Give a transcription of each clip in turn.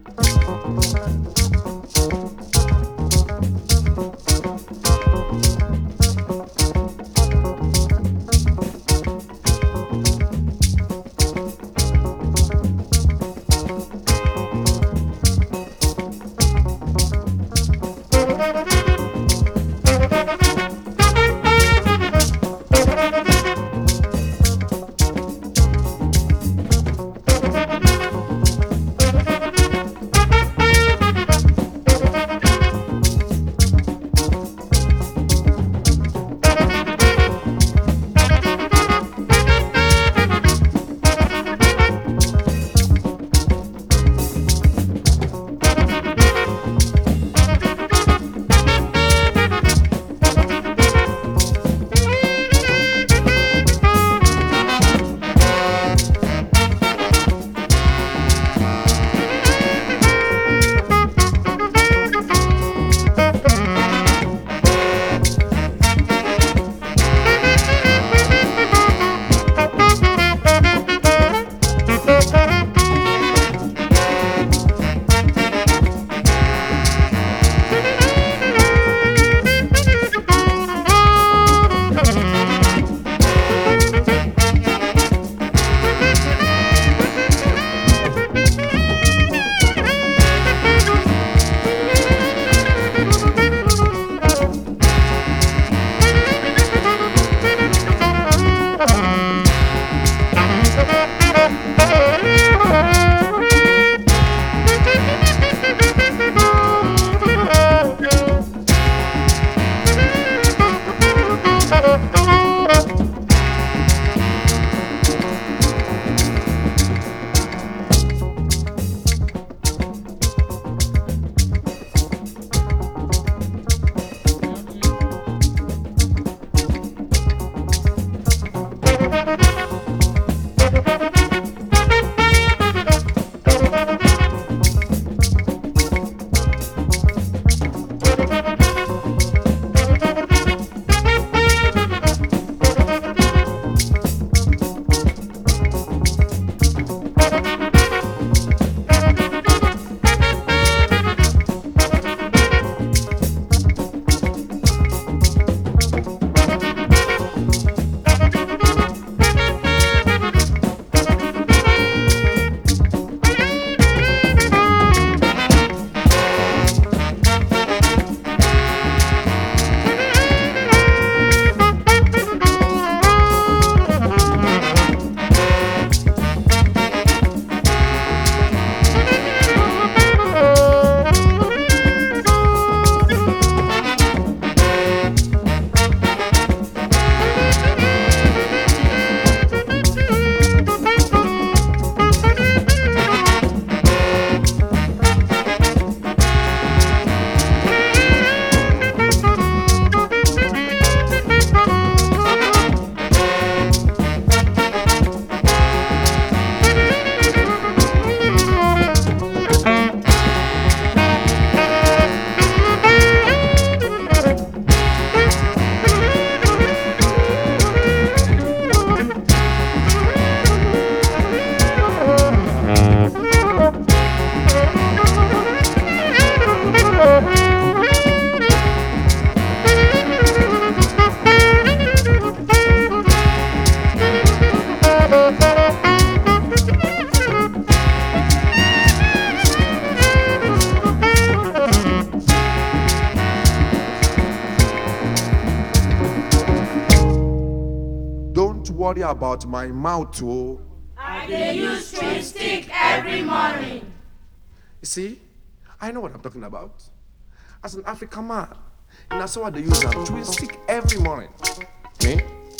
Don't worry about my mouth, oh. I dey use chewing stick every morning. You see, I know what I'm talking about. As an African man, and that's why they use a chewing stick every morning. Me?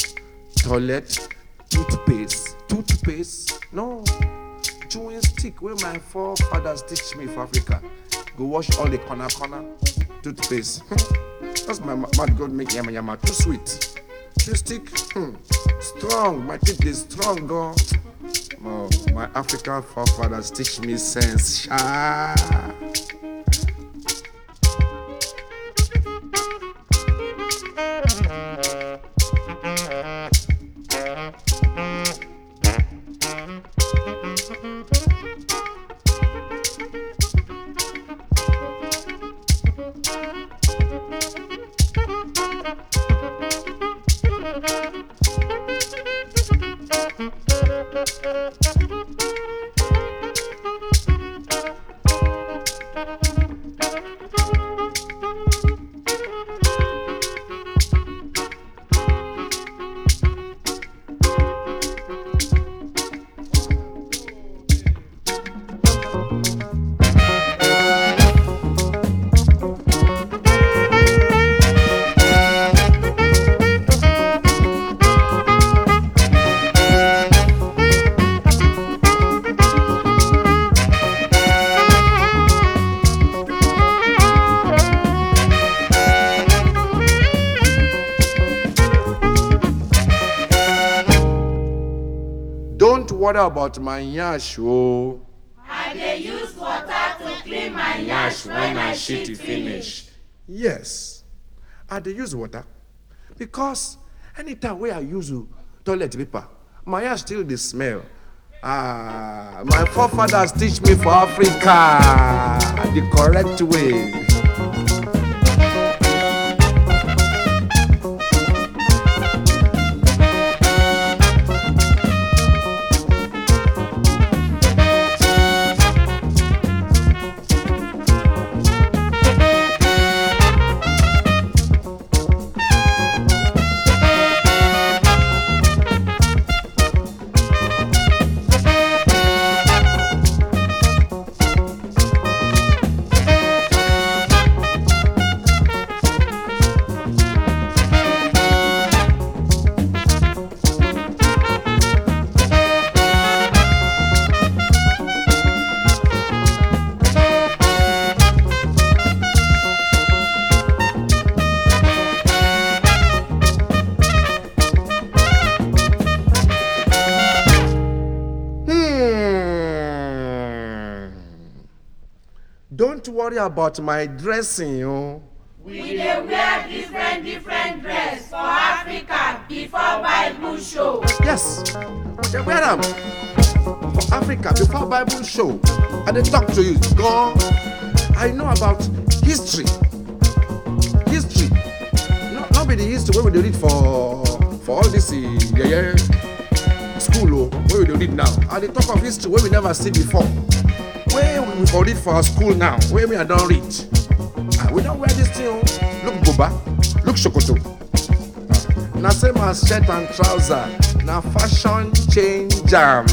Toilet, toothpaste, toothpaste. No, chewing stick where my forefathers teach me for Africa. Go wash all the corner corner toothpaste. That's my ma- mouth God make yama yama too sweet. Chewing stick, hmm, strong. My teeth is strong, girl. Oh, my African forefathers teach me sense. Sha. worry about my yansh o. I dey use water to clean my yansh when I shit e finish. Yes, I dey use water because anytime wey I use uh, toilet paper, my yansh still dey smell. Ah, my forefathers teach me for Africa the correct way. Hmm. Don't worry about my dressing, oh. We dey wear different different dress for Africa before Bible show. Yes, we dey wear am for Africa before Bible show. I dey talk to you, God. I know about history. History. No, not be the history wey we dey read for for all this uh, yeye school o wey we dey read now. I dey talk of history wey we never see before. Wey we for read for our school now, wey me I don read. Ah, we don wear this thing o. Look buba, look sokoto. na same as shirt and trouser na fashion change am.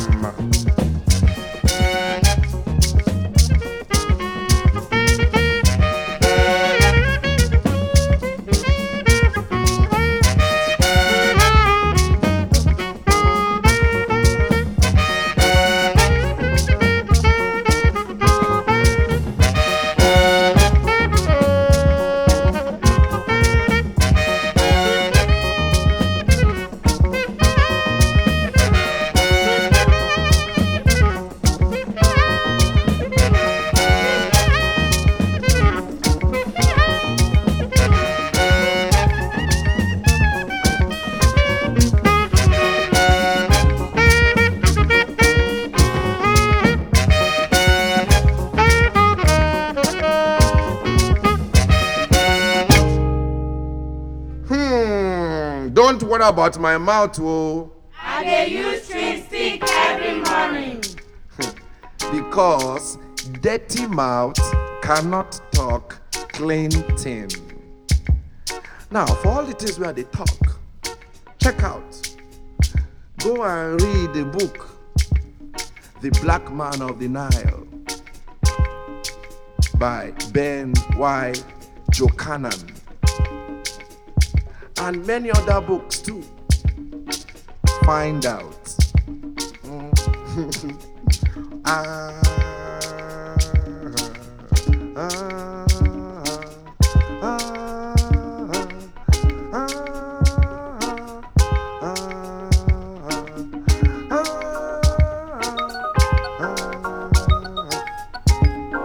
Hmm, don't worry about my mouth o I dey use chewing stick every morning. because dirty mouth cannot talk clean thing. Now for all the things wey I dey talk, check out. Go and read the book The Black Man of the Nile by Ben Y. Jokanan and many other books too. Find out. Mm. ah, ah, ah, ah, ah, ah.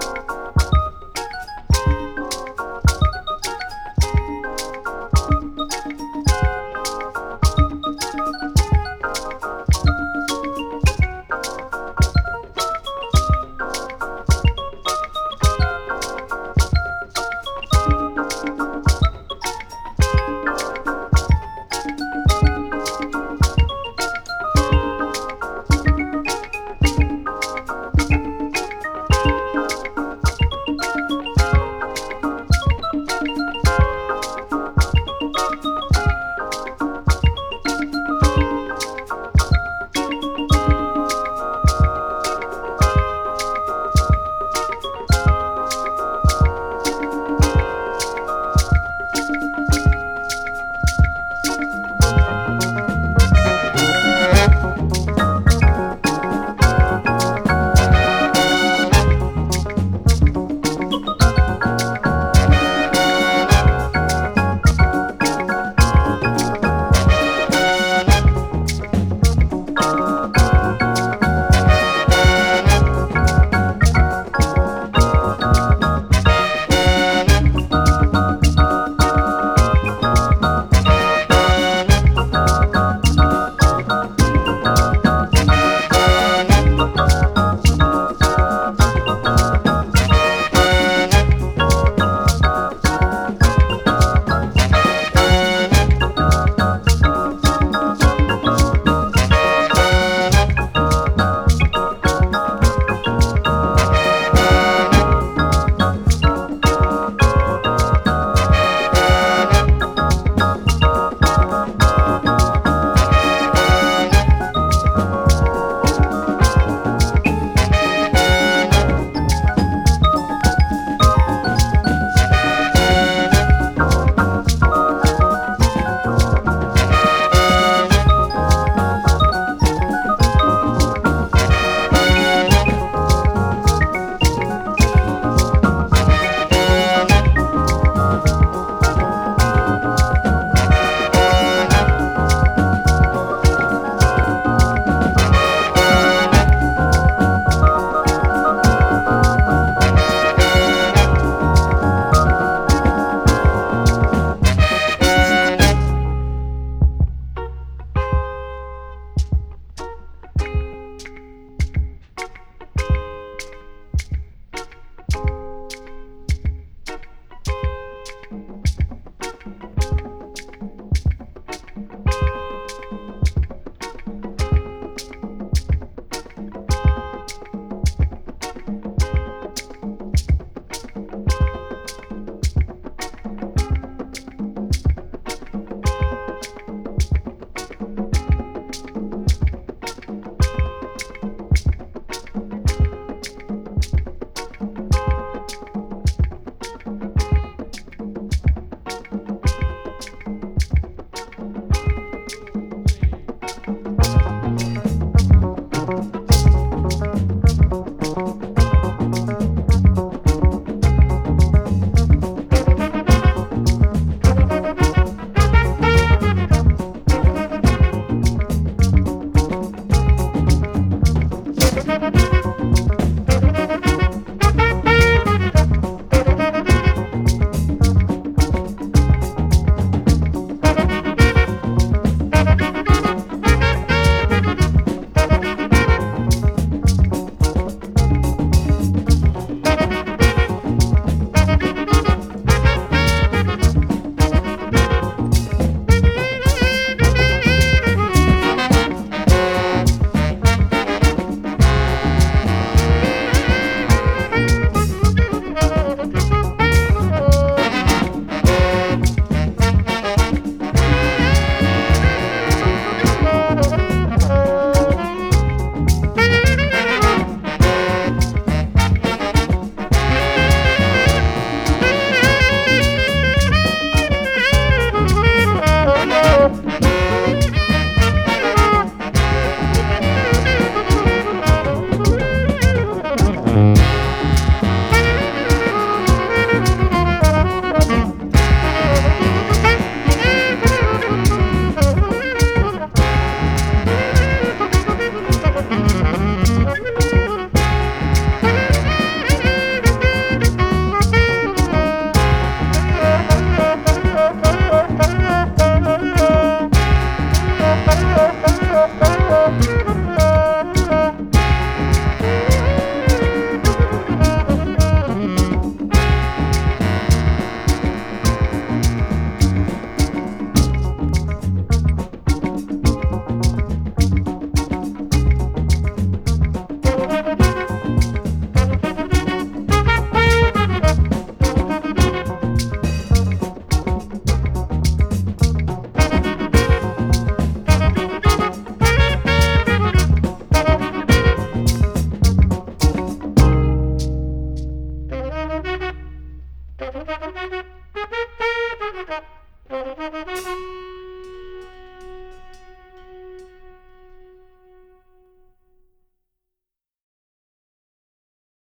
Thank you.